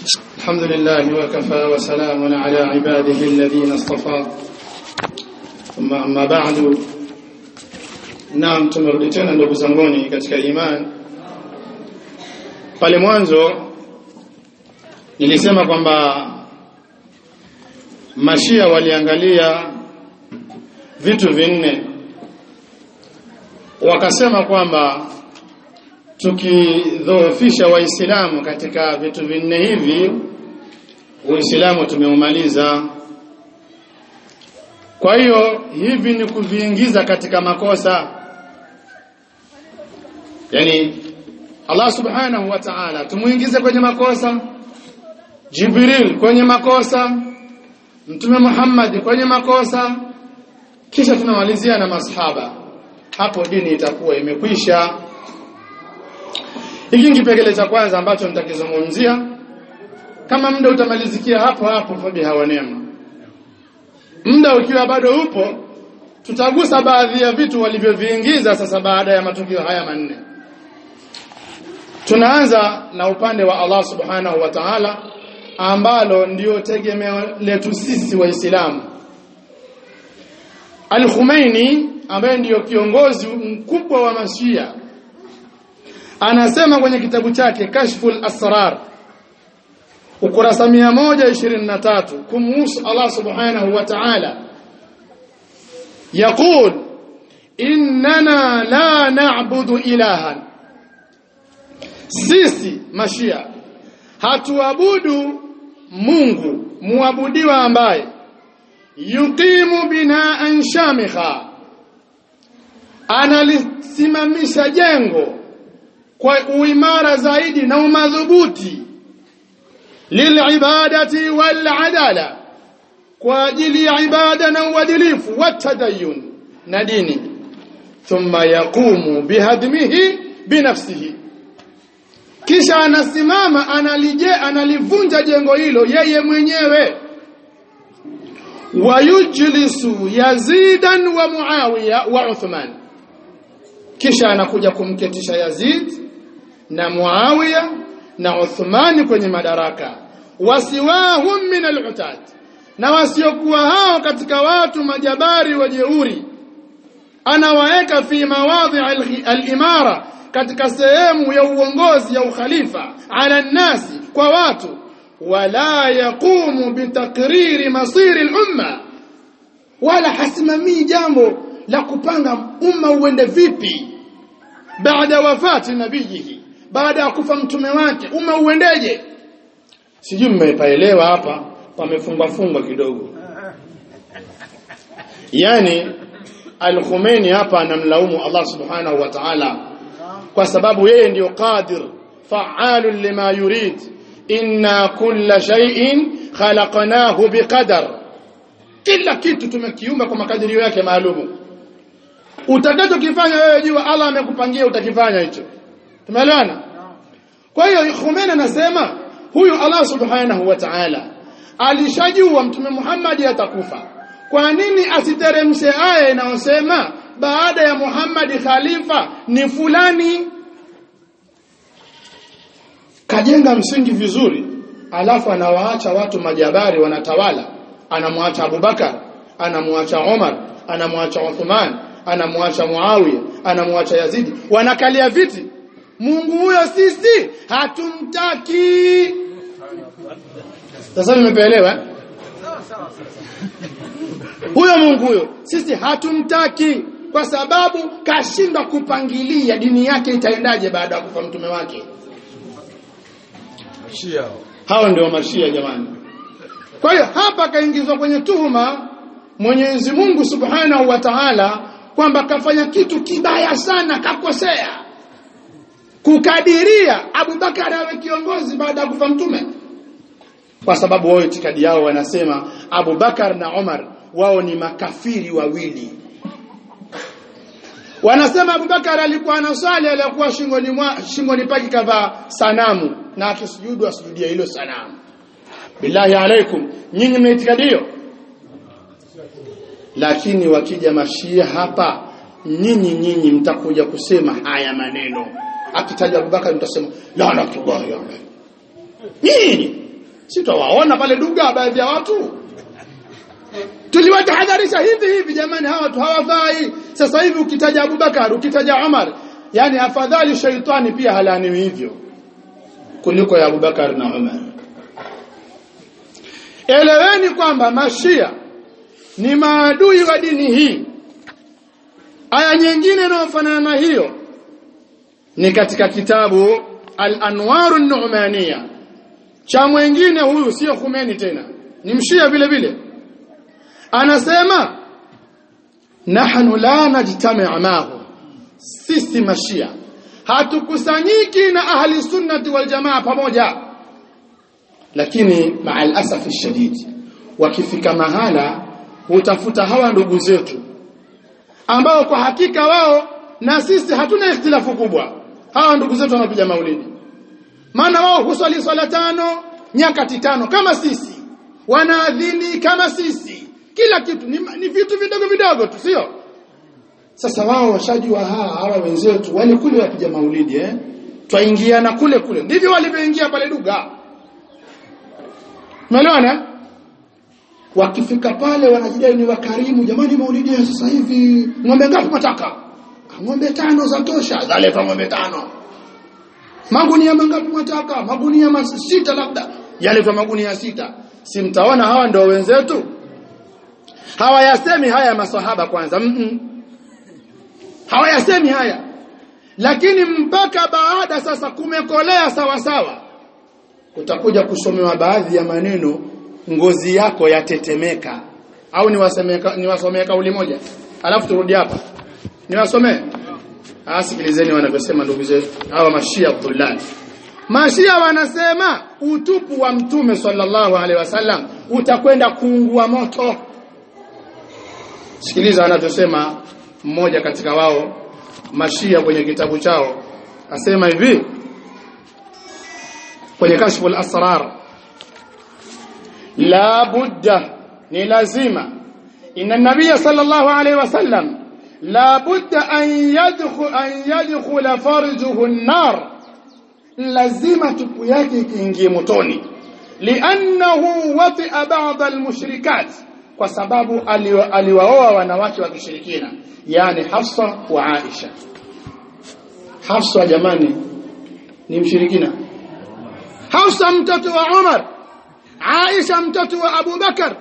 الحمد لله وكفى وسلام على عباده الذين اصطفى ثم أما بعد naam tumerudi tena ndugu zanguni katika imani pale mwanzo nilisema kwamba mashia waliangalia vitu vinne wakasema kwamba tukidhoofisha waislamu katika vitu vinne hivi uislamu tumeumaliza kwa hiyo hivi ni kuviingiza katika makosa yani Allah subhanahu wa ta'ala tumuingize kwenye makosa Jibril kwenye makosa Mtume Muhammad kwenye makosa kisha tunamalizia na masahaba hapo dini itakuwa imekwisha hiki kipengele cha kwanza ambacho nitakizungumzia kama muda utamalizikia hapo hapo fabi hawanema muda ukiwa bado upo tutagusa baadhi ya vitu walivyoviingiza sasa baada ya matukio haya manne tunaanza na upande wa Allah subhanahu wa ta'ala ambalo ndio tegemeo letu sisi waislamu Al-Khumaini ambaye ndiyo kiongozi mkubwa wa Mashia anasema kwenye kitabu chake Kashful Asrar ukurasa 123 kumhusu Allah subhanahu wa ta'ala يقول إننا لا نعبد إلها sisi mashia hatuabudu Mungu muabudiwa ambaye yuqimu binaan shamikha analisimamisha jengo kwa uimara zaidi na umadhubuti lilibadati waladala kwa ajili ya ibada na uadilifu watadayun na dini thumma yaqumu bihadmihi binafsihi kisha anasimama analije analivunja jengo hilo yeye mwenyewe wayujlisu yazidan wa muawiya wa uthman kisha anakuja kumketisha yazid na muawiya na uthman kwenye madaraka wasiwahum min al na wasiokuwa hao katika watu majabari wajeuri anawaeka fi mawadhi al-imara katika sehemu ya uongozi ya ukhalifa ala nasi kwa watu wala yaqumu bitakriri masiri al-umma wala hasimamii jambo la kupanga umma uende vipi baada wafati nabiyihi baada ya kufa mtume wake umma uendeje sijui mmepaelewa hapa pamefungwa fungwa kidogo yani al-Khomeini hapa anamlaumu Allah subhanahu wa ta'ala kwa sababu yeye ndiyo qadir fa'alun lima yurid inna kulla shay'in khalaqnahu biqadar kila kitu tumekiumba kwa makadirio yake maalumu utakachokifanya wewe jua Allah amekupangia utakifanya hicho tumeelewana kwa hiyo Khomeini anasema huyu Allah subhanahu wa ta'ala alishajua mtume Muhammad atakufa kwa nini asiteremshe aya inayosema baada ya Muhammad khalifa ni fulani kajenga msingi vizuri alafu anawaacha watu majabari wanatawala anamwacha Abubakar anamwacha Omar anamwacha Uthman anamwacha Muawiya anamwacha Yazidi wanakalia viti Mungu huyo sisi hatumtaki sasa nimeelewa huyo Mungu huyo sisi hatumtaki kwa sababu kashindwa kupangilia dini yake itaendaje baada ya kufa mtume wake Mashia. hao ndio mashia jamani kwa hiyo hapa kaingizwa kwenye tuhuma Mwenyezi Mungu Subhanahu wa Ta'ala kwamba kafanya kitu kibaya sana kakosea kukadiria Abubakar awe kiongozi baada ya kufa mtume kwa sababu wao itikadi yao wanasema Abu Bakar na Umar wao ni makafiri wawili wanasema Abu Bakar alikuwa anaswali alikuwa shingoni mwa shingoni pake kavaa sanamu na akisujudu asujudia hilo sanamu billahi alaikum nyinyi mna itikadi hiyo lakini wakija mashia hapa nyinyi nyinyi mtakuja kusema haya maneno akitaja Abubakar mtasema laanatullahi alayhi nyinyi si twawaona pale duga baadhi ya watu tuliwatahadharisha hivi hivi jamani hawa watu hawafai sasa hivi ukitaja Abubakar ukitaja Umar yani afadhali shaitani pia halaniwi hivyo kuliko ya Abubakar na Umar eleweni kwamba mashia ni maadui wa dini hii aya nyingine inayofanana na hiyo ni katika kitabu al-anwaru an-nu'maniyya cha mwingine huyu sio Khomeini tena ni mshia vile vile anasema nahnu la najtami' mahu sisi mashia hatukusanyiki na ahli sunnati wal jamaa pamoja lakini ma'al asaf shadid wakifika mahala hutafuta hawa ndugu zetu ambao kwa hakika wao na sisi hatuna ikhtilafu kubwa hawa ndugu zetu wanapiga maulidi maana wao huswali swala tano nyakati tano kama sisi wanaadhini kama sisi kila kitu ni, ni vitu vidogo vidogo tu sio sasa wao washajua hawa hawa wenzetu wale kule wapiga maulidi eh twaingiana kule kule ndivyo walivyoingia pale duga umeelewana wakifika pale wanajidai ni wakarimu jamani maulidi ya sasa hivi ng'ombe ngapi mataka ng'ombe tano za tosha zaleta ng'ombe tano magunia mangapi mataka magunia sita labda yaletwa magunia sita si mtaona hawa ndio wenzetu hawayasemi haya maswahaba kwanza mm -mm. hawayasemi haya lakini mpaka baada sasa kumekolea sawa sawa utakuja kusomewa baadhi ya maneno ngozi yako yatetemeka au niwasemeka niwasomee kauli moja alafu turudi hapa niwasomee asikilizeni wanavyosema ndugu zetu hawa mashia Abdullah mashia wanasema utupu wa mtume sallallahu alaihi wasallam utakwenda kuungua moto sikiliza anavyosema mmoja katika wao mashia kwenye kitabu chao asema hivi kwenye kashfu al-asrar la budda ni lazima inna nabiyya sallallahu alayhi wasallam la budda an yadkhul an yadkhula farjuhu an-nar lazima tupu yake ikiingie motoni li'annahu wati'a ba'd al-mushrikat kwa sababu aliwaoa wanawake wa kishirikina yani Hafsa wa Aisha Hafsa jamani ni mshirikina Hafsa mtoto wa Umar Aisha mtoto wa Abu Bakar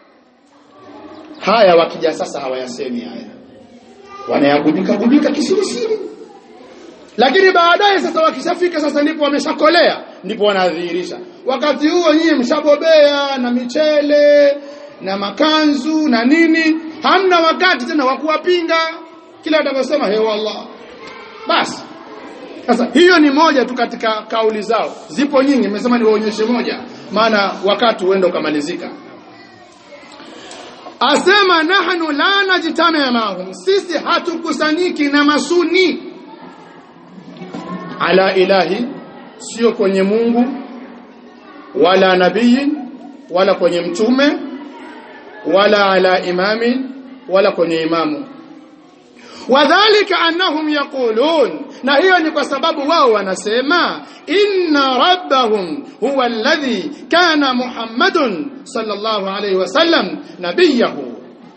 haya wakija sasa hawayasemi haya wanayagubika gubika kisirisiri lakini baadaye sasa wakishafika sasa ndipo wameshakolea ndipo wanadhihirisha wakati huo nyinyi mshabobea na michele na makanzu na nini hamna wakati tena wa kuwapinga kila atakosema he wallah basi sasa hiyo ni moja tu katika kauli zao zipo nyingi nimesema niwaonyeshe moja maana wakati uende ukamalizika asema nahnu la najtami mahum sisi hatukusanyiki na masuni ala ilahi sio kwenye Mungu wala nabii wala kwenye mtume wala ala imami wala kwenye imamu wadhālika annahum yaqulun na hiyo ni kwa sababu wao wanasema inna rabbahum huwa alladhi kana muhammadun sallallahu alayhi wasallam nabiyahu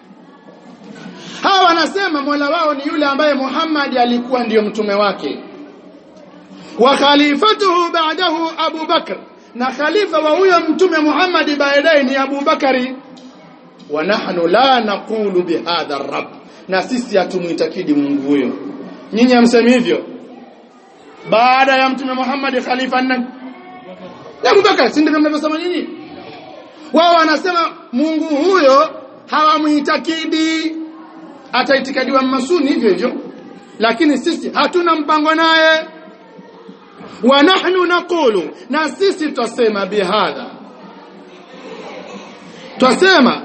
hawa wanasema mola wao ni yule ambaye Muhammad alikuwa ndiyo mtume wake wa khalifatuhu ba'dahu Abu Bakr na khalifa wa huyo mtume Muhammad baadaye ni Abu Bakari wa nahnu la naqulu bihadha ar-rabb na sisi hatumuitakidi Mungu huyo nyinyi hamsemi hivyo baada ya mtume Muhammad khalifa nani Abu Bakar si ndivyo mnavyosema nyinyi wao wanasema Mungu huyo hawamuitakidi ataitikadiwa masuni hivyo hivyo lakini sisi hatuna mpango naye wa nahnu naqulu na sisi tutasema bihadha tutasema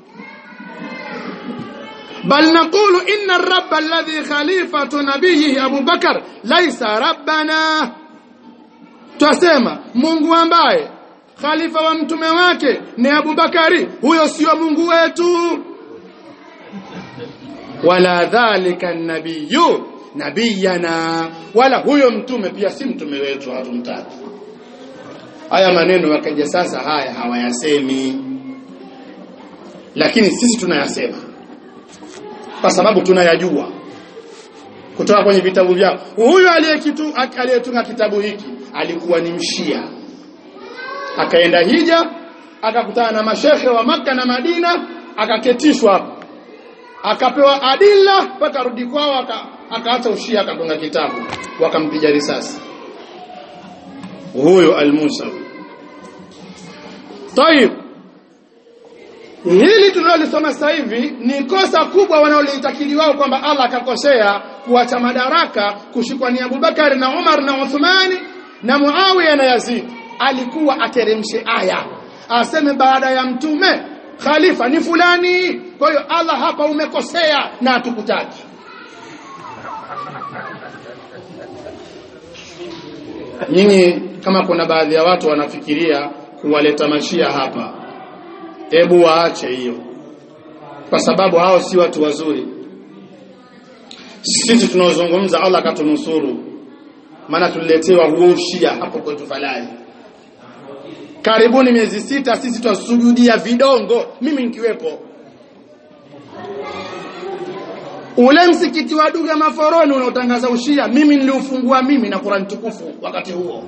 بل نقول إن الرب الذي خليفة نبيه أبو بكر ليس ربنا twasema Mungu ambaye khalifa wa mtume wake ni Abu Bakari huyo sio Mungu wetu wala dhalika nabiyu nabiyana wala huyo mtume pia si mtume wetu hatumtaki haya maneno wakaja sasa haya hawayasemi lakini sisi tunayasema kwa sababu tunayajua kutoka kwenye vitabu vyao huyu aliyekitu aliyetunga kitabu hiki alikuwa ni mshia akaenda hija akakutana na mashehe wa maka na Madina akaketishwa hapo akapewa adilla mpaka rudi kwao aka, akaacha ushia akatunga kitabu wakampiga risasi huyo al-Musawi Tayib hili tunalolisoma sasa hivi ni kosa kubwa wanaolitakidi wao kwamba Allah akakosea kuacha madaraka kushikwa ni Abubakar na Umar na Uthmani na Muawiya na Yazid alikuwa ateremshe aya aseme baada ya mtume khalifa ni fulani kwa hiyo Allah hapa umekosea na hatukutaki nyinyi kama kuna baadhi ya watu wanafikiria kuwaleta mashia hapa hebu waache hiyo kwa sababu hao si watu wazuri sisi tunaozungumza Allah katunusuru maana tuliletewa huo ushia hapo kwetu falai karibuni miezi sita sisi twasujudia vidongo mimi nikiwepo ule msikiti wa Duga Maforoni unaotangaza ushia mimi niliufungua mimi na Qur'an tukufu wakati huo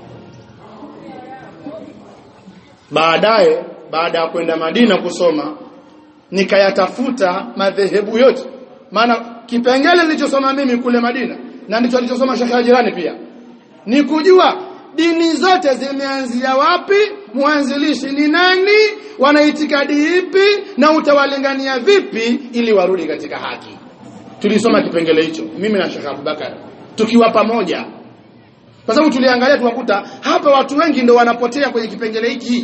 baadaye baada ya kwenda Madina kusoma nikayatafuta madhehebu yote maana kipengele nilichosoma mimi kule Madina na ndicho alichosoma Sheikh jirani pia ni kujua dini zote zimeanzia wapi mwanzilishi ni nani wana itikadi ipi na utawalingania vipi ili warudi katika haki tulisoma kipengele hicho mimi na Sheikh Abubakar tukiwa pamoja kwa sababu tuliangalia tukakuta hapa watu wengi ndio wanapotea kwenye kipengele hiki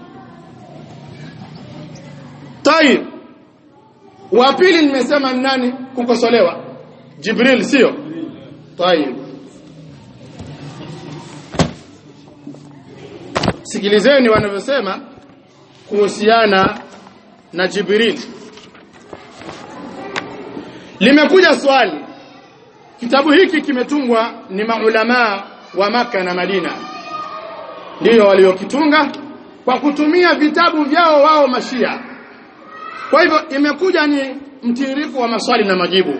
Tayib wa pili nimesema ni nani kukosolewa Jibril sio Tayib Sikilizeni wanavyosema kuhusiana na Jibril Limekuja swali Kitabu hiki kimetungwa ni maulama wa maka na Madina ndiyo waliokitunga kwa kutumia vitabu vyao wao mashia kwa hivyo imekuja ni mtiririko wa maswali na majibu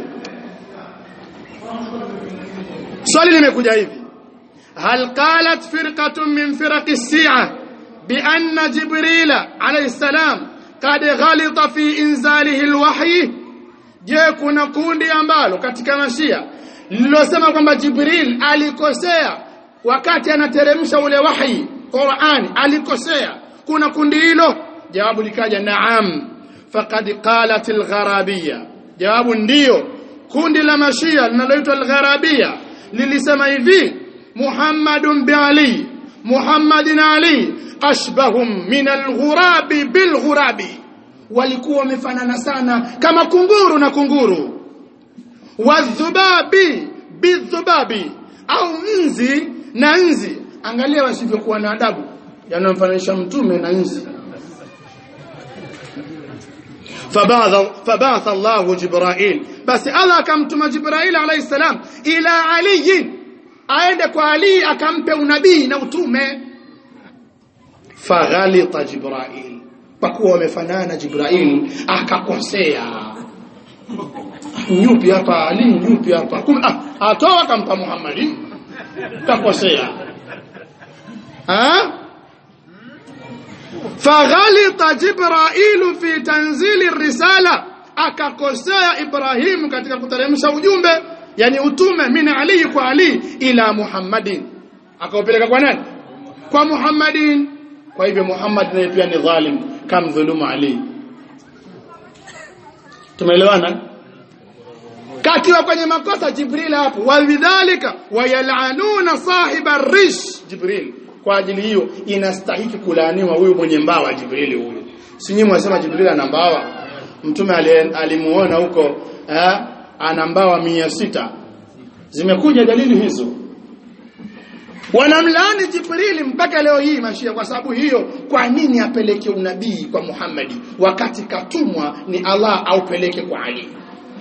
swali limekuja hivi hal qalat firqatun min firaqi as-si'a bi anna jibril alayhi salam qad ghalita fi inzalihi al-wahyi je kuna kundi ambalo katika mashia lililosema kwamba jibril alikosea wakati anateremsha ule wahi Qur'an alikosea kuna kundi hilo jawabu likaja naam faqad qalat al-gharabiyya jawabu ndiyo kundi la mashia linaloitwa al-gharabiyya lilisema hivi Muhammadun bi Ali Muhammadin Ali ashbahum min al-ghurabi bil ghurabi walikuwa wamefanana sana kama kunguru na kunguru wadhubabi bidhubabi au nzi na nzi angalia wasivyokuwa na adabu yanamfananisha mtume na nzi فبعث فبعث الله جبرائيل بس الله كمتم جبرائيل عليه السلام الى علي aende kwa Ali akampe unabii na utume faghalita jibrail kwa kuwa wamefanana jibrail akakosea nyupi hapa Ali nyupi hapa ah atoa akampa Muhammadi kakosea ha faghalita jibrailu fi tanzili risala akakosea ibrahimu katika kuteremsha ujumbe yani utume min ali kwa ali ila muhammadin akaupeleka kwa nani kwa muhammadin kwa hivyo muhammad naye pia ni dhalim kam dhulumu ali tumeelewana kakiwa kwenye makosa jibril hapo walidhalika wayalanuna sahiba rish jibril kwa ajili hiyo inastahiki kulaaniwa huyu mwenye mbawa Jibrili huyu si nyinyi mwasema Jibrili ana mbawa mtume alimuona huko eh, ana mbawa mia sita zimekuja dalili hizo wanamlaani Jibrili mpaka leo hii mashia kwa sababu hiyo kwa nini apeleke unabii kwa Muhammadi wakati katumwa ni Allah aupeleke kwa Ali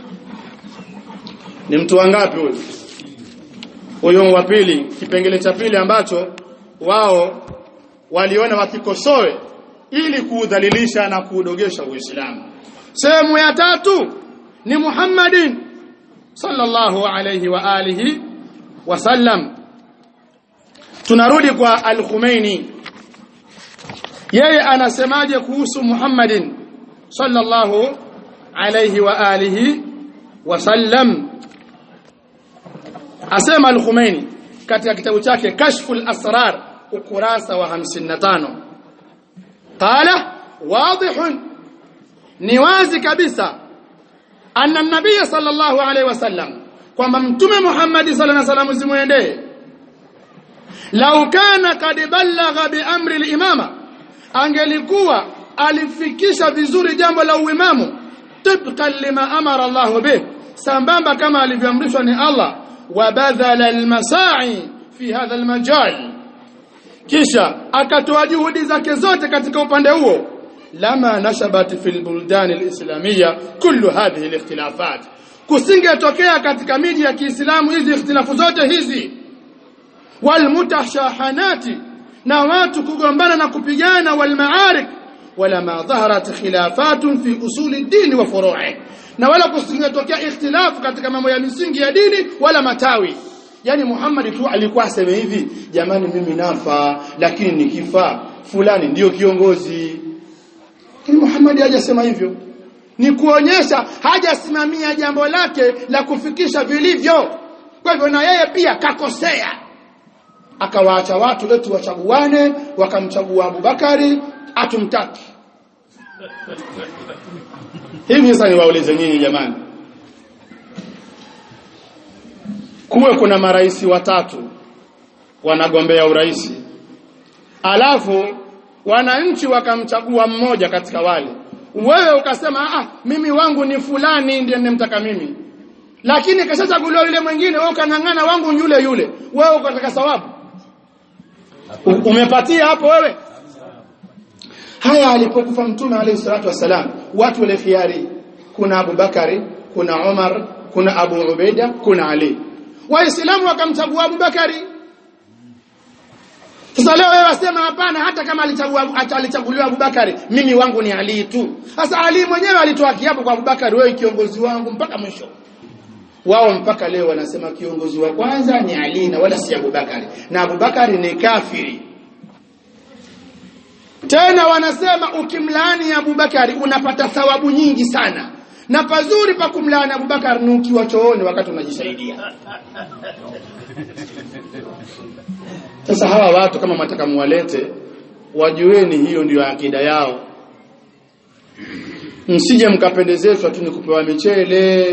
ni mtu wangapi huyo huyo wa pili kipengele cha pili ambacho wao waliona wakikosoe ili kuudhalilisha na kuudogesha Uislamu sehemu ya tatu ni Muhammadin sallallahu alayhi wa alihi wasallam tunarudi kwa al-Khumeini yeye anasemaje kuhusu Muhammadin sallallahu alayhi wa alihi wasallam asema al-Khumeini katika kitabu chake Kashful Asrar ukurasa wa 55 qala wadihun ni wazi kabisa anna nabiy sallallahu alayhi wasallam kwamba mtume Muhammad sallallahu alayhi wasallam zimwendee lau kana kad ballagha bi amri al-imama angelikuwa alifikisha vizuri jambo la uimamu tibqan lima amara Allah bih sambamba kama alivyoamrishwa ni Allah wa badhala al-masa'i fi hadha al-majal kisha akatoa juhudi zake zote katika upande huo lama nashabat fil buldan al-islamiyya kullu hadhihi al-ikhtilafat kusingetokea katika miji ya Kiislamu hizi ikhtilafu zote hizi walmutashahanati na watu kugombana na kupigana walmaarik wala ma dhaharat khilafatun fi usuli dini wa furu'i na wala kusingetokea ikhtilafu katika mambo ya misingi ya dini wala matawi yani Muhammad tu alikuwa aseme hivi jamani mimi nafa lakini nikifa fulani ndiyo kiongozi lakini Muhammad hajasema hivyo ni kuonyesha hajasimamia jambo lake la kufikisha vilivyo kwa hivyo na yeye pia kakosea akawaacha watu wetu wachaguane wakamchagua Abubakari atumtaki hivi sasa niwaulize nyinyi jamani kuwe kuna marais watatu wanagombea urais alafu wananchi wakamchagua mmoja katika wale wewe ukasema ah mimi wangu ni fulani ndiye nimtaka mimi lakini kashachaguliwa yule mwingine wewe ukang'ang'ana wangu yule yule wewe ukataka sawabu umepatia hapo wewe haya alipokufa mtume alayhi salatu wasalam watu wale khiari kuna Abu Bakari kuna Umar kuna Abu Ubaida kuna Ali waislamu wakamchagua Abu Bakari sasa leo wewe wasema hapana hata kama alichagua alichaguliwa Abu Bakari mimi wangu ni Ali tu sasa Ali mwenyewe alitoa kiapo kwa Abu Bakari wewe kiongozi wangu mpaka mwisho wao mpaka leo wanasema kiongozi wa kwanza ni Ali na wala si Abubakari na Abubakari ni kafiri tena wanasema ukimlaani Abubakari unapata thawabu nyingi sana na pazuri pa kumlaani Abubakari ni ukiwa chooni wakati unajisaidia sasa hawa watu kama mataka muwalete wajueni hiyo ndiyo akida yao msije mkapendezeshwa tu ni kupewa michele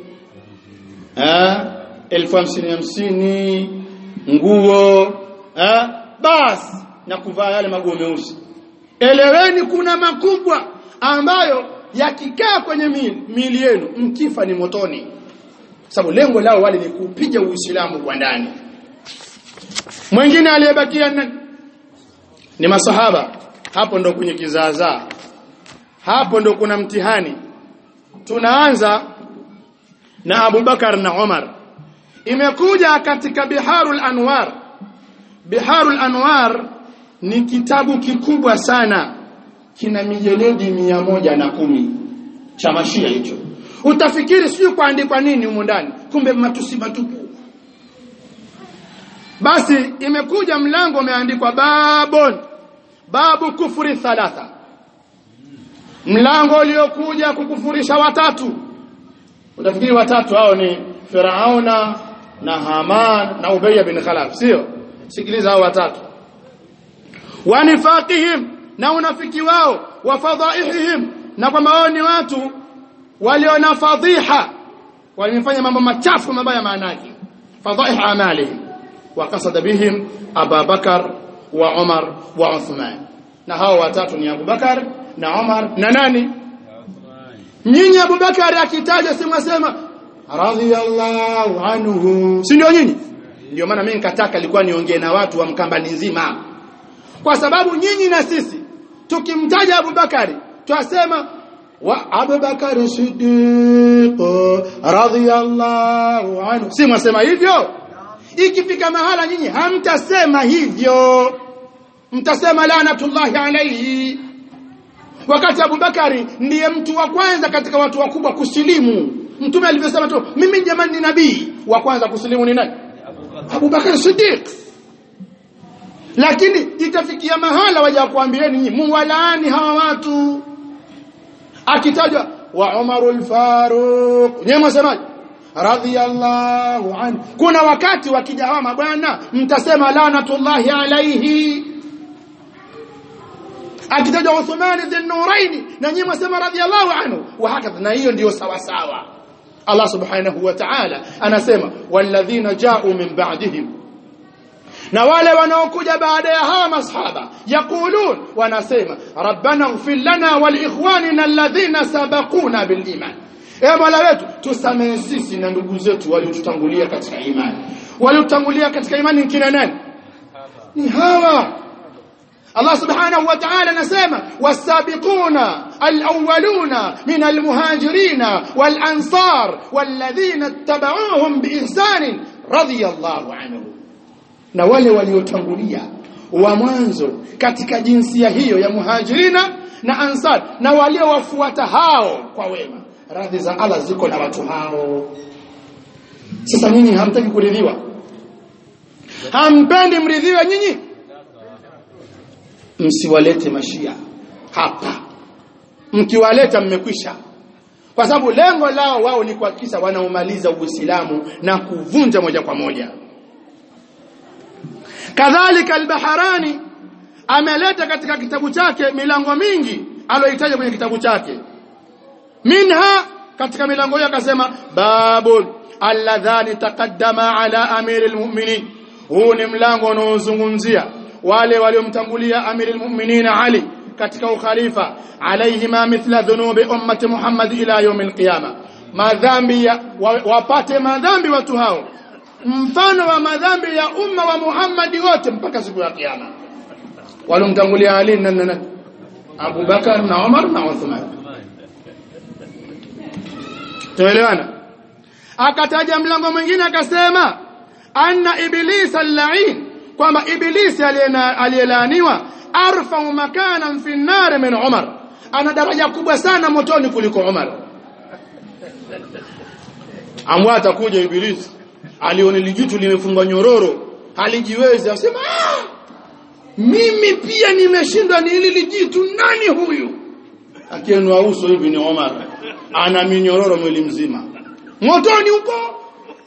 eh elfu hamsini hamsini nguo eh basi na kuvaa yale maguo meusi eleweni kuna makubwa ambayo yakikaa kwenye mili, mili yenu mkifa ni motoni sababu lengo lao wale ni kupiga uislamu kwa ndani mwingine aliyebakia nani ni masahaba hapo ndo kwenye kizaazaa hapo ndo kuna mtihani tunaanza na Abu Bakar na Umar imekuja katika Biharul Anwar Biharul Anwar ni kitabu kikubwa sana kina mijeledi mia moja na kumi cha mashia hicho utafikiri sio kuandikwa nini humo ndani kumbe matusi matupu basi imekuja mlango umeandikwa babon babu kufuri thalatha mlango uliokuja kukufurisha watatu utafikiri watatu hao ni Firauna na Haman na Ubay bin Khalaf sio sikiliza hao watatu wanifaqihim na unafiki wao wa fadhaihim na kwamba wao ni watu walio na fadhiha walifanya mambo machafu mabaya maanake fadhaih amalihim wa qasada bihim Abu Bakar wa Umar wa Uthman na hao watatu ni Abu Bakar na Umar na nani nyinyi Abu Bakar akitaja simwasema radhiyallahu anhu si ndio nyinyi ndio maana mimi nikataka ilikuwa niongee na watu wa mkambani nzima kwa sababu nyinyi na sisi tukimtaja Abu Bakari twasema wa Abu Bakari Siddiq radhiyallahu anhu si mwasema hivyo ikifika mahala nyinyi hamtasema hivyo mtasema laanatullahi alayhi wakati Abubakari ndiye mtu wa kwanza katika watu wakubwa kusilimu mtume alivyosema tu mimi jamani ni nabii wa kwanza kusilimu ni nani Abubakar Siddiq lakini itafikia mahala waja kuambieni nyinyi muwalaani hawa watu akitajwa wa Umarul Faruq nyewe msemaje radhiyallahu anhu kuna wakati wakija hawa mabwana mtasema laanatullahi alayhi akitajwa Uthman ibn Nuraini na nyinyi msema radhiyallahu anhu wa hakadha na hiyo ndiyo sawa sawa Allah subhanahu wa ta'ala anasema walladhina ja'u min ba'dihim na wale wanaokuja baada ya hawa masahaba yaqulun wanasema rabbana ighfir lana wal ikhwanina alladhina sabaquna bil iman e mola wetu tusamehe sisi na ndugu zetu waliotutangulia katika imani waliotutangulia katika imani kina nani ni hawa Allah subhanahu wa ta'ala anasema wasabiquna alawwaluna min almuhajirina walansar walladhina ittaba'uuhum biihsan radiyallahu anhum na wale waliotangulia wa mwanzo katika jinsia hiyo ya muhajirina na ansar na waliowafuata hao kwa wema radhi za Allah ziko na watu hao sasa nyinyi hamtaki kuridhiwa hampendi mridhiwe nyinyi msiwalete mashia hapa mkiwaleta mmekwisha kwa sababu lengo lao wao ni kuhakikisha wanaumaliza Uislamu na kuvunja moja kwa moja kadhalika al-Baharani ameleta katika kitabu chake milango mingi aloitaja kwenye kitabu chake minha katika milango hiyo akasema babul alladhani taqaddama ala amiril mu'minin huu ni mlango unaozungumzia wale waliomtangulia amiril mu'minin Ali katika ukhalifa alaihima mithla dhunubi ummati Muhammad ila yawmil qiyama madhambi ya, wa, wapate madhambi watu hao mfano wa madhambi ya umma wa Muhammad wote mpaka siku ya kiyama walomtangulia Ali na nani Abu Bakar na Umar na Uthman tuelewana akataja mlango mwingine akasema anna iblis al-la'in kwamba ibilisi aliyelaaniwa arfa makanan fi an-nar min Umar ana daraja kubwa sana motoni kuliko Umar amwa atakuja ibilisi alione lijitu limefungwa nyororo halijiwezi asema ah! mimi pia nimeshindwa ni hili lijitu nani huyu akienua uso hivi ni Omar ana minyororo mwili mzima motoni huko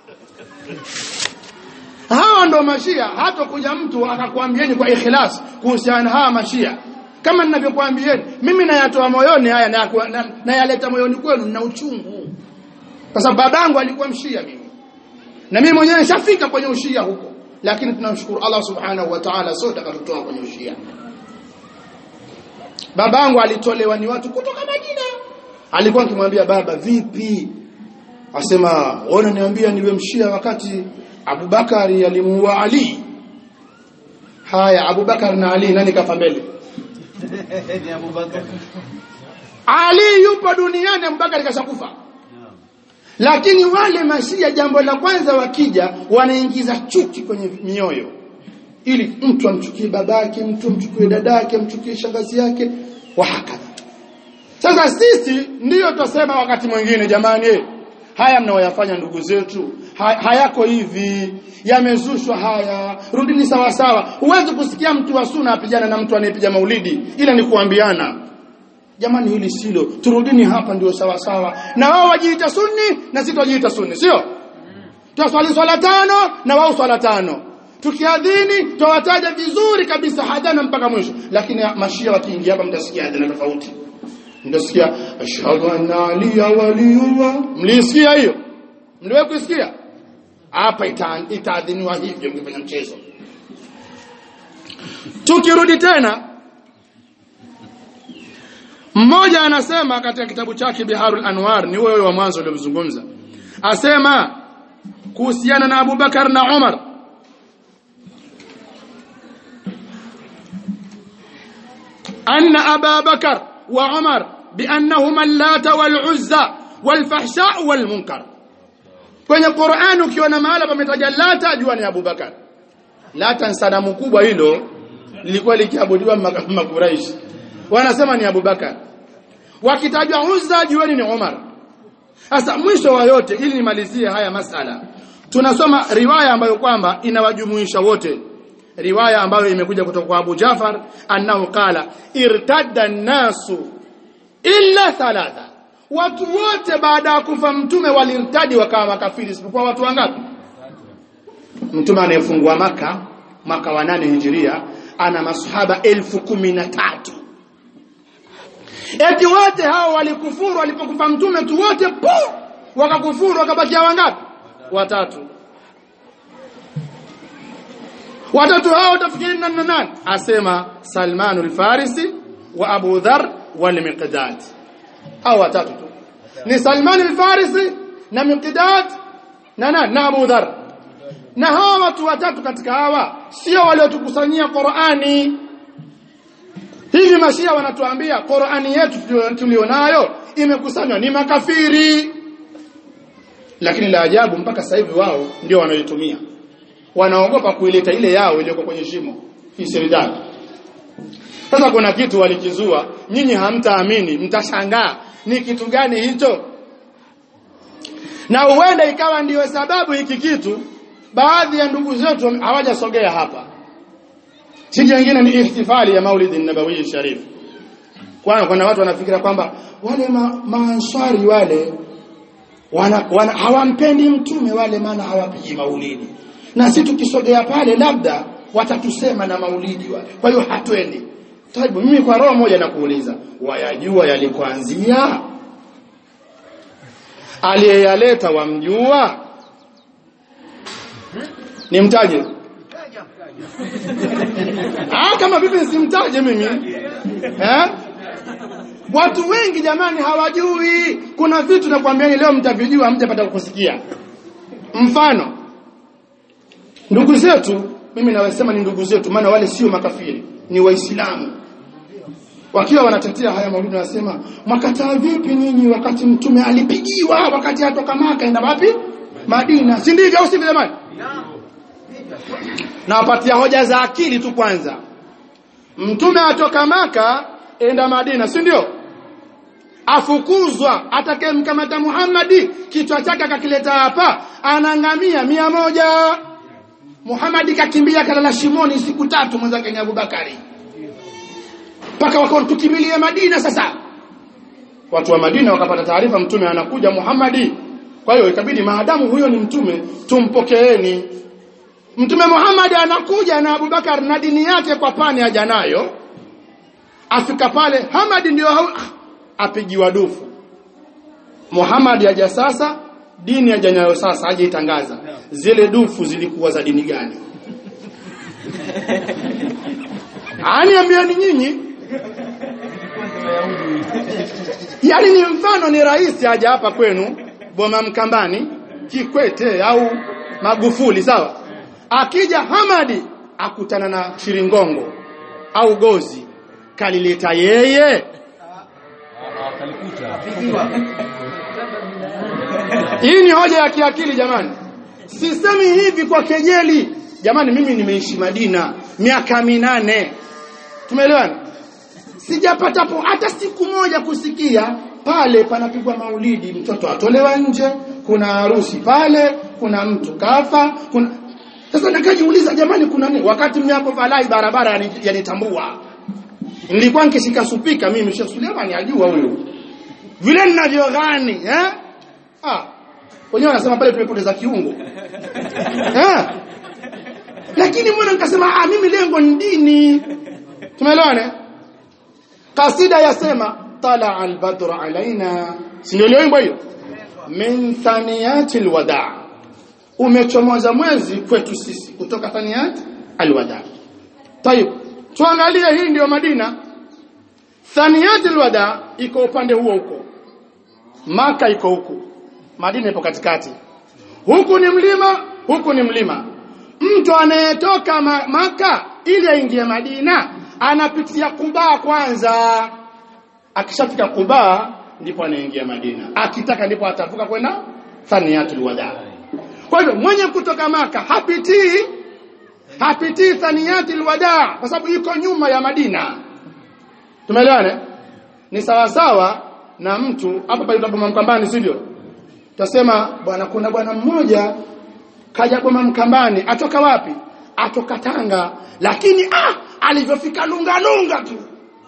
hawa ndo mashia hata kuja mtu akakwambieni kwa ikhlas kuhusiana hawa mashia kama ninavyokuambieni mimi nayatoa moyoni haya nayaleta na, na moyoni kwenu na uchungu kwa sababu babangu alikuwa mshia mimi na mimi mwenyewe nishafika kwenye ushia huko lakini tunamshukuru Allah subhanahu wa ta'ala sote akatutoa kwenye ushia babangu alitolewa ni watu kutoka Madina alikuwa akimwambia baba vipi asema ona niambia niwe mshia wakati Abubakari alimuua Ali haya Abubakar na Ali nani kafa mbele ni Abubakar. Ali yupo duniani Abubakar kashakufa lakini wale mashia jambo la kwanza wakija wanaingiza chuki kwenye mioyo ili mtu amchukie babake mtu amchukie dadake amchukie shangazi yake wa hakadha sasa sisi ndiyo tutasema wakati mwingine jamani haya mnaoyafanya ndugu zetu ha, hayako hivi yamezushwa haya rudini sawa sawa huwezi kusikia mtu wa suna apigana na mtu anayepiga maulidi ila ni kuambiana jamani hili silo turudini hapa ndio sawa sawa na wao wajiita sunni na sisi tujiita sunni sio twaswali swala tano na wao swala tano tukiadhini twawataja vizuri kabisa hadana mpaka mwisho lakini mashia wakiingia hapa mtasikia adhana tofauti mtasikia ashhadu anna aliya waliyullah mlisikia hiyo mliwahi kusikia hapa ita- itaadhiniwa hivyo mkifanya mchezo tukirudi tena mmoja anasema katika kitabu chake Biharul Anwar ni huyo wa mwanzo uliomzungumza asema kuhusiana na Abu Bakar na Umar anna Aba Bakar wa Umar biannahuma allata wal uzza wal fahsha wal munkar kwenye Qur'an ukiona mahala pametaja lata jua ni Abu Bakar lata ni sanamu kubwa hilo lilikuwa likiabudiwa maka- makuraishi wanasema ni Abubakar wakitajwa Uzza jueni ni Umar sasa mwisho wa yote ili nimalizie haya masala tunasoma riwaya ambayo kwamba inawajumuisha wote riwaya ambayo imekuja kutoka kwa Abu Jafar annahu qala irtadda nasu illa thalatha watu wote baada ya kufa mtume walirtadi wakawa makafiri isipokuwa watu wangapi mtume anayefungua maka mwaka wa nane hijiria ana masahaba elfu kumi na tatu eti wote hao walikufuru walipokufa mtume tu wote pu wakakufuru wakabakia wangapi watatu watatu hao utafikiri nani na nani asema Salmanul Farisi wa Abu Dharr wal Miqdad hao watatu tu ni Salmanul Farisi na Miqdad na nani na Abu Dharr na hawa watu watatu katika hawa sio waliotukusanyia Qur'ani hivi mashia wanatuambia Qur'ani yetu tulio- tulionayo imekusanywa ni makafiri lakini la ajabu mpaka sasa hivi wao ndio wanaoitumia wanaogopa kuileta ile yao iliyoko kwenye shimo hii serikali sasa kuna kitu walikizua nyinyi hamtaamini mtashangaa ni kitu gani hicho na huenda ikawa ndiyo sababu hiki kitu baadhi ya ndugu zetu hawajasogea hapa si jingine ni ihtifali ya maulidi nabawi sharif kwa kuna watu wanafikiria kwamba wale ma, maanswari wale wana, wana hawampendi mtume wale maana hawapigi maulidi na si tukisogea pale labda watatusema na maulidi wale kwa hiyo hatwendi taibu mimi kwa roho moja nakuuliza wayajua yalikoanzia aliyeyaleta wamjua nimtaje ah kama vipi simtaje mimi eh Watu wengi jamani hawajui. Kuna vitu nakwambiani leo mtavijua mtapata kusikia. Mfano ndugu zetu mimi nawasema ni ndugu zetu maana wale sio makafiri, ni waislamu. Wakiwa wanatetea haya maulidi wanasema mwakataa vipi nyinyi wakati mtume alipigiwa wakati atoka Maka enda wapi? Madina. Si ndivyo au sivyo jamani? Nawapatia hoja za akili tu kwanza. Mtume atoka Maka enda Madina, si ndio? Afukuzwa atakayemkamata Muhammadi kichwa chake akakileta hapa anangamia mia moja. Muhammadi kakimbia kalala shimoni siku tatu mwenzake ni Abubakari. Mpaka wakawa tukimbilie Madina sasa. Watu wa Madina wakapata taarifa mtume anakuja Muhammadi. Kwa hiyo ikabidi maadamu huyo ni mtume tumpokeeni. Mtume Muhammad anakuja na Abubakar na dini yake kwa pani haja nayo afika pale Hamad ndio hau- apigiwa dufu Muhammad aja sasa dini aja nayo sasa aje itangaza zile dufu zilikuwa za dini gani ani ambiani nyinyi yaani ni mfano ni rais aja hapa kwenu Boma Mkambani Kikwete au Magufuli sawa akija Hamadi akutana na Shiringongo au Gozi kalileta yeye hii ni hoja ya kiakili jamani sisemi hivi kwa kejeli jamani mimi nimeishi Madina miaka minane tumeelewana sijapata po hata siku moja kusikia pale panapigwa maulidi mtoto atolewa nje kuna harusi pale kuna mtu kafa kuna sasa nikajiuliza jamani kuna nini wakati mnyapo valai barabara yani- yanitambua nilikuwa nikishika supika mimi Sheikh Suleiman ajua huyo vile ninavyogani eh ah wenyewe wanasema pale tumepoteza kiungo eh lakini mbona nikasema ah mimi lengo ni dini tumeelewana kasida yasema tala albadru alaina si ndio iliyoimbwa hiyo min thaniyati alwada umechomoza mwezi kwetu sisi kutoka thaniyat alwada tayib tuangalie hii ndio Madina thaniyat alwada iko upande huo huko Maka iko huku Madina ipo katikati huku ni mlima huku ni mlima mtu anayetoka ma Maka ili aingie Madina anapitia Kuba kwanza akishafika Kuba ndipo anaingia Madina akitaka ndipo atavuka kwenda Thaniyatul Wada kwa hivyo mwenye kutoka Maka hapitii hapitii thaniyati alwadaa kwa sababu iko nyuma ya Madina tumeelewana ni sawa sawa na mtu hapa pale tunapoma mkambani sivyo tutasema bwana kuna bwana mmoja kaja boma mkambani atoka wapi atoka Tanga lakini ah alivyofika lunga lunga tu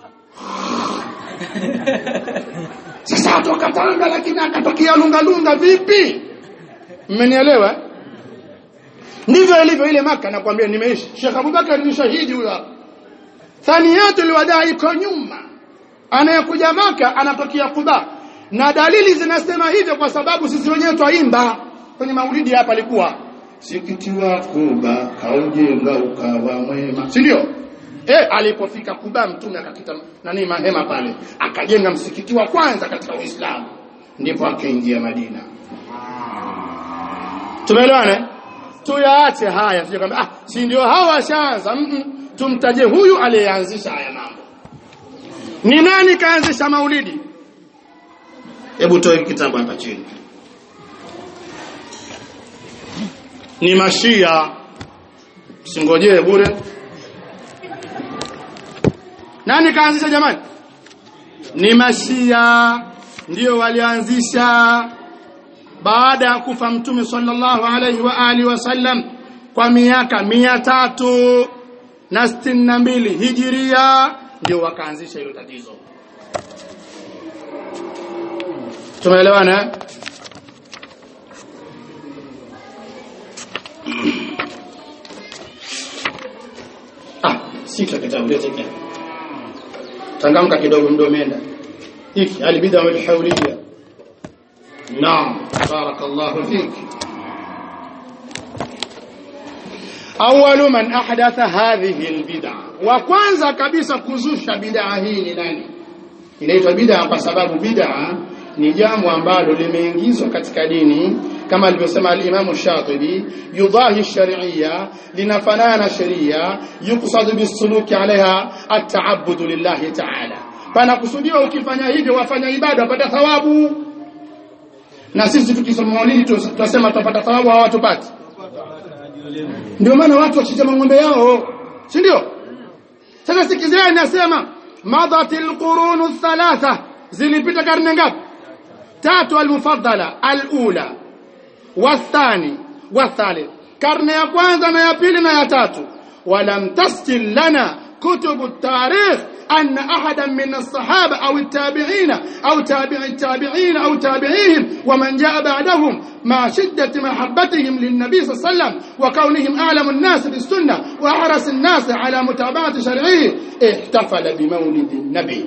sasa atoka Tanga lakini akatokea lunga lunga vipi mmenielewa ndivyo ilivyo ile maka nakwambia nimeishi Sheikh Abubakar ni shahidi huyo hapa thaniyatul wadaa iko nyuma anayekuja maka anatokea Kuba na dalili zinasema hivyo kwa sababu sisi wenyewe twaimba kwenye maulidi hapa alikuwa msikiti wa Kuba kaujenga ukawa mwema si ndio eh alipofika Kuba mtume akakita nani mahema pale akajenga msikiti wa kwanza katika Uislamu ndipo akaingia Madina tumeelewana tuyaache haya sio kwamba ah si ndio hao washaanza mm -mm. tumtaje huyu aliyeanzisha haya mambo ni nani kaanzisha maulidi hebu toe kitabu hapa chini ni mashia singojee bure nani kaanzisha jamani ni mashia ndio walianzisha baada ya kufa mtume sallallahu alaihi wa alihi wasallam kwa miaka mia tatu na sitini na mbili hijiria ndio wakaanzisha hilo tatizo tumeelewana ah sita kitabu lete kile changamka kidogo mdo umeenda hiki albid'a wal hawliya naam barakallahu fik awwalu man ahdatha hadhihi albid'a wa kwanza kabisa kuzusha bid'a hii ni nani inaitwa bid'a kwa sababu bid'a ni jambo ambalo limeingizwa katika dini kama alivyosema al-Imam Shatibi yudahi sharia linafanana na sheria yuqsad bisuluki alaiha at-ta'abbud lillahi ta'ala pana kusudiwa ukifanya hivyo wafanya ibada wapata thawabu na sisi tukisoma maulidi tunasema tutapata thawabu hawatupati ndio maana watu wachinja ng'ombe yao si ndio sasa sikizeni nasema madatil qurunu thalatha zilipita karne ngapi tatu almufaddala alula wathani wathalith karne ya kwanza na ya pili na ya tatu walam tasjil lana kutubu tarikh أن أحدا من الصحابة أو التابعين أو تابع التابعين أو تابعيهم ومن جاء بعدهم مع شدة محبتهم للنبي صلى الله عليه وسلم وكونهم أعلم الناس بالسنة وأحرص الناس على متابعة شرعه احتفل بمولد النبي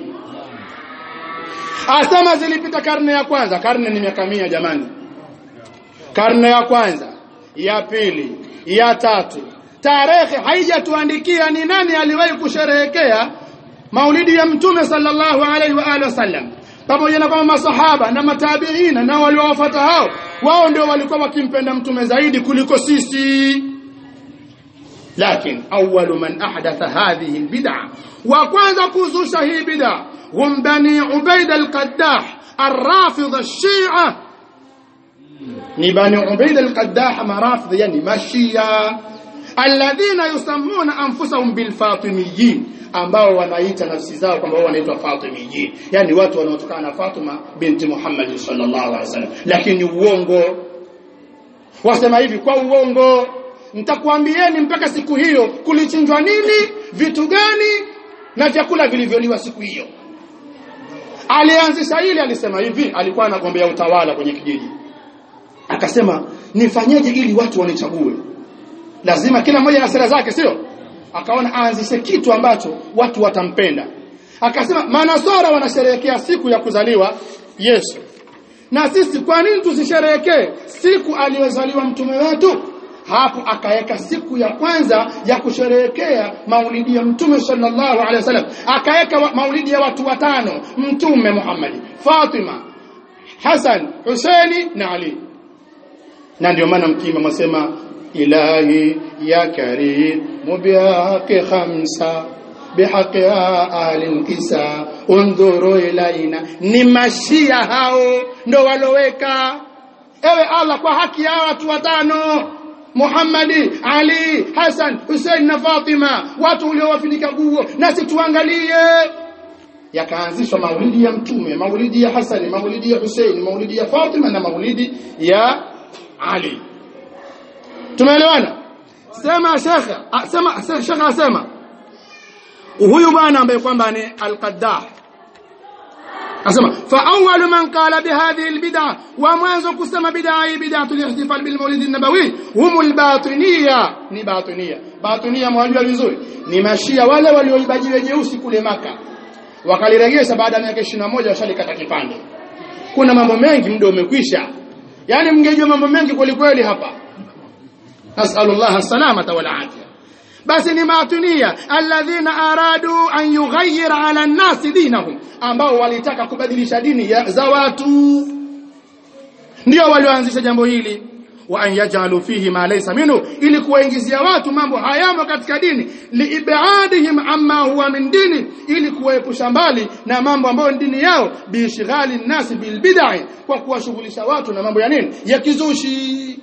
asema zilipita karne ya kwanza karne ni miaka mia jamani karne ya kwanza ya pili ya tatu tarehe haijatuandikia ni nani aliwahi kusherehekea maulidi ya mtume sallallahu alaihi wa alihi wasallam pamoja na kwamba masahaba na matabiina na waliowafuata hao wao ndio walikuwa wakimpenda mtume zaidi kuliko sisi lakini awwalu man ahdatha hadhihi albid'a wa kwanza kuzusha hii bid'a hum bani ubaid alqaddah الرافض الشيعة ni bani ubaid alqaddah marafidh yani mashia alladhina yusammuna anfusahum bilfatimiyin ambao wanaita nafsi zao kwamba wao wanaitwa Fatimiyin yani watu wanaotokana na Fatima binti Muhammad sallallahu alaihi wasallam lakini uongo wasema hivi kwa uongo nitakwambieni mpaka siku hiyo kulichinjwa nini vitu gani na vyakula vilivyoliwa siku hiyo alianzisha ile alisema hivi alikuwa anagombea utawala kwenye kijiji akasema nifanyeje ili watu wanichague lazima kila mmoja na sera zake sio akaona aanzishe kitu ambacho watu watampenda akasema manasara wanasherehekea siku ya kuzaliwa Yesu na sisi kwa nini tusisherehekee siku aliyozaliwa mtume wetu hapo akaweka siku ya kwanza ya kusherehekea maulidi ya mtume sallallahu alaihi wasallam akaweka wa, maulidi ya watu watano mtume Muhammad Fatima Hassan Husaini na Ali na ndio maana mkima mwasema ilahi ya karim mubihaqi khamsa bihaqi ahli kisa undhuru ilaina ni mashia hao ndo waloweka ewe Allah kwa haki ya watu watano Muhammadi Ali Hassan Hussein na Fatima watu uliowafinika guo nasi tuangalie yakaanzishwa maulidi ya mtume maulidi ya Hassan maulidi ya Hussein maulidi ya Fatima na maulidi ya Ali tumeelewana sema shekha ah, sema shekha asema huyu bwana ambaye kwamba ni al-Qaddah asema fa awwalu man qala bihadhihi albid'a wa mwanzo kusema bid'a hii bid'atul ihtifal bil maulid an-nabawi humul batiniya ni batiniya batiniya mwajua vizuri ni mashia wale walioiba jiwe jeusi kule maka wakaliregesha baada ya miaka 21 washalikata kipande kuna mambo mengi muda umekwisha yani mngejua mambo mengi kweli kweli hapa nasallallahu as-salamata wal afia basi ni matunia alladhina aradu an yughayyir ala an-nas dinahum ambao walitaka kubadilisha dini ya, za watu ndio walioanzisha jambo hili wa an yaj'alu fihi ma laysa minhu ili kuwaingizia watu mambo hayamo katika dini liibadihim amma huwa min dini ili kuwaepusha mbali na mambo ambayo ni dini yao biishghali nasi bil bid'ah kwa kuwashughulisha watu na mambo ya nini ya kizushi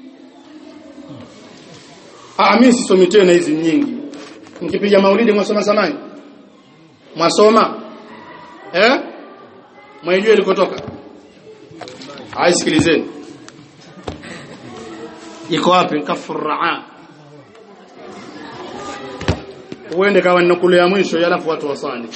ah mimi sisomi tena hizi nyingi mkipiga maulidi mwasoma zamani mwasoma eh mwaijua ilikotoka aisikilizeni iko wapi kafurraa uende kawa ninakule ya mwisho alafu watu wasani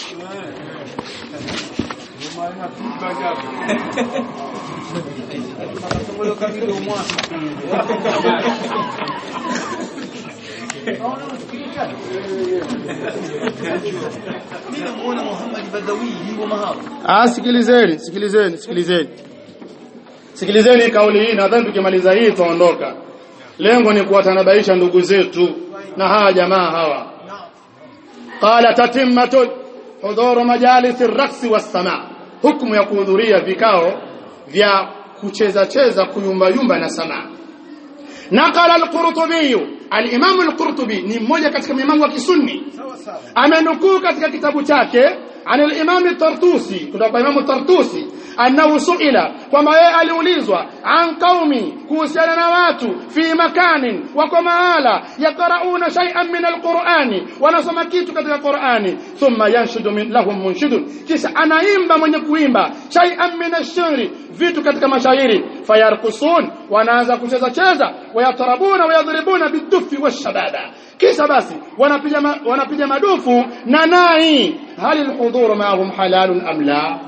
Mimi namuona Muhammad Badawi yuko mahali. ah sikilizeni sikilizeni sikilizeni sikilizeni kauli hii nadhani tukimaliza hii tuondoka lengo ni kuwatanabaisha ndugu zetu na hawa jamaa hawa qala tatimmatun hudhuru majalisi ar-raqsi was-sama hukumu ya kuhudhuria vikao vya kucheza cheza kuyumba yumba na samaa نقل القرطبي الامام القرطبي ni mmoja katika maimamu wa kisunni Sawa sawa. amenukuu katika kitabu chake عن الامام الطرطوسي kutoka kwa imamu Tartusi annahu suila kwamba yeye aliulizwa an qaumi kuhusiana na watu fi makanin wako mahala yaqrauna shay'an min alqur'ani wanasoma kitu katika qur'ani thumma yanshudu min lahum munshidun kisha anaimba mwenye kuimba shay'an min ash-shi'ri vitu katika mashairi fayarkusun wanaanza kucheza cheza wayatarabuna wayadribuna bidufi washabada kisha basi wanapiga ma, wanapiga madufu na nai hali alhudhur ma'ahum halalun am la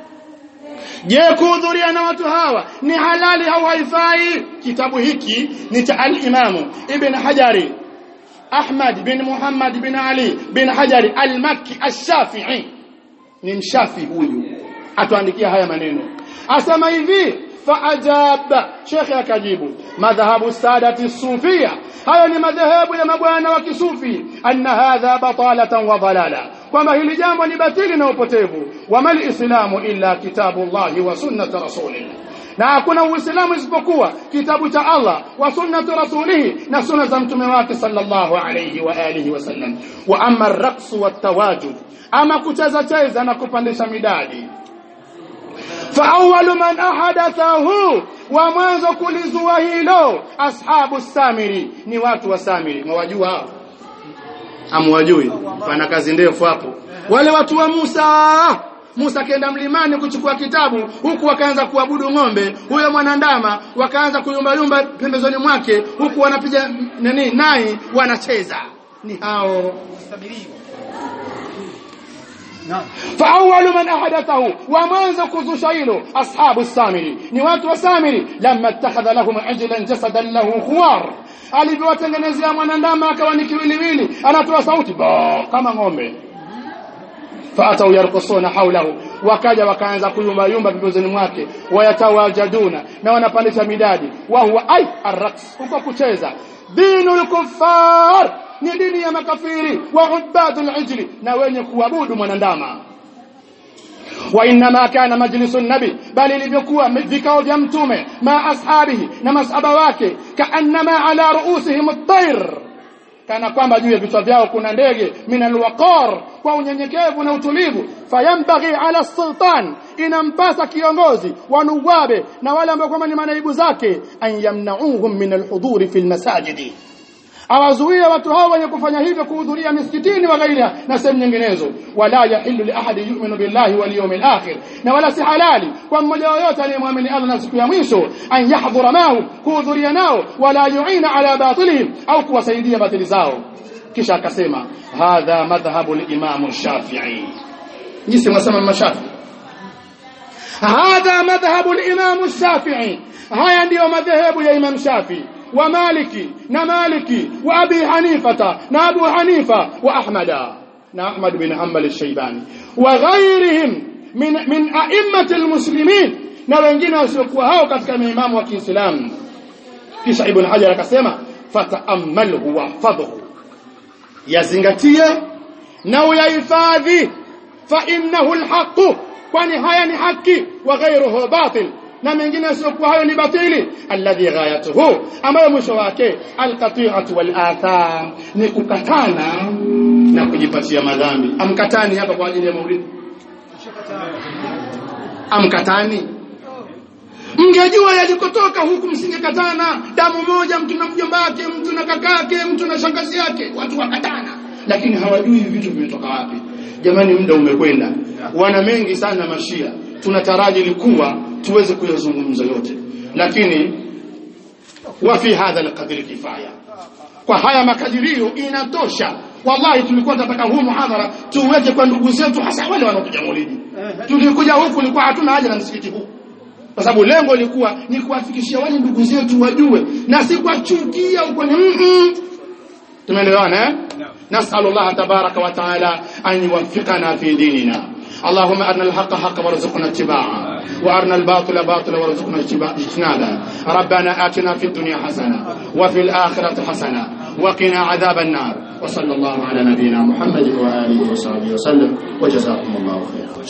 je kuhudhuria na watu hawa ni halali au haifai kitabu hiki ni cha al-imamu ibn hajari ahmad bin muhammad bin ali bin hajari al-makki ash-shafi'i ni mshafi huyu atuandikia haya maneno asema hivi faajaba shekhe akajibu madhhabu sadati sufia hayo ni madhehebu ya mabwana wa kisufi anna hadha batalatan wa dalala kwamba hili jambo ni batili na upotevu wamal islamu illa kitabullahi wa sunnati rasulih na hakuna uislamu isipokuwa kitabu cha Allah wa sunnati rasulihi na sunna za mtume wake sallallahu alayhi wa alihi wasallam wa amma ar-raqs wa tawajud ama kucheza cheza na kupandisha midadi فأول من أحدثه ومwanzo kulizua hilo ashabu samiri ni watu wa samiri mwajua hao amwajui pana kazi ndefu hapo wale watu wa Musa Musa akaenda mlimani kuchukua kitabu huku wakaanza kuabudu ng'ombe huyo mwanandama wakaanza kuyumbayumba pembezoni mwake huku wanapiga nani nai wanacheza ni hao Sabiriwa. Naam. فأول من أحدثه ومنذ كذشيل أصحاب السامري نوات وسامري لما اتخذ لهم عجلا جسدا له خوار alivyowatengenezea mwanandama akawa ni kiwiliwili anatoa sauti ba kama ng'ombe faatau yarkusuna haulahu wakaja wakaanza kuyumba yumba pembezoni mwake wayatawajaduna na wanapandisha midadi wa huwa ay arraqs huko kucheza dinul kuffar ni dini ya makafiri wa ubadul ijli na wenye kuabudu mwanandama وانما كان مجلس النبي بل ilivyokuwa vikao vya mtume ma ashabihi na masaba wake kaannama ala ruusihim at-tayr kana kwamba juu ya vichwa vyao kuna ndege minal waqar kwa unyenyekevu na utulivu fayambaghi ala sultan inampasa kiongozi wanuwabe na wale ambao kwamba ni manaibu zake an yamnauhum min alhuduri fi almasajidi awazuie watu hao wenye kufanya hivyo kuhudhuria misikitini wa ghairiha na sehemu nyinginezo wala yahillu li ahadi yu'minu billahi wal yawmil akhir na wala si halali kwa mmoja yoyote aliyemwamini Allah na siku ya mwisho an yahdhura mahum kuhudhuria nao wala yu'ina ala batilihim au kuwasaidia batili zao kisha akasema hadha madhhabu al-imam shafi'i jinsi mwasema mashafi hadha madhhabu al-imam shafi'i haya ndiyo madhehebu ya imam shafi'i ومالكي نمالكي وأبي حنيفة نابو حنيفة وأحمد أحمد بن حنبل الشيباني وغيرهم من من أئمة المسلمين na wengine wasiokuwa hao katika maimamu wa Kiislamu kisha Ibn Hajar akasema fata'ammalhu wahfadhhu yazingatie na uyahifadhi fa innahu alhaq kwani haya ni haki wa ghayruhu batil na mengine yasiokuwa hayo ni batili alladhi ghayatuhu ambayo mwisho wake alqati'atu wal atham ni kukatana na kujipatia madhambi amkatani hapa kwa ajili ya maulidi amkatani mngejua yalikotoka huku msingekatana damu moja mtu na mjomba wake mtu na kakake mtu na shangazi yake watu wakatana lakini hawajui vitu vimetoka wapi jamani muda umekwenda wana mengi sana mashia tunataraji likuwa tuweze kuyazungumza yote lakini wa fi hadha alqadri kifaya kwa haya makadirio inatosha wallahi tulikuwa tunataka huu muhadhara tuweke kwa ndugu zetu hasa wale wanaokuja maulidi tulikuja huku ilikuwa hatuna haja na msikiti huu kwa sababu lengo lilikuwa ni kuwafikishia wale ndugu zetu wajue na si kuwachukia huko ni mm tumeelewana eh نسأل الله تبارك وتعالى أن يوفقنا في ديننا اللهم أرنا الحق حقا وارزقنا اتباعه وأرنا الباطل باطلا وارزقنا اجتنابه ربنا آتنا في الدنيا حسنة وفي الآخرة حسنة وقنا عذاب النار وصلى الله على نبينا محمد وآله وصحبه وسلم وجزاكم الله خيرا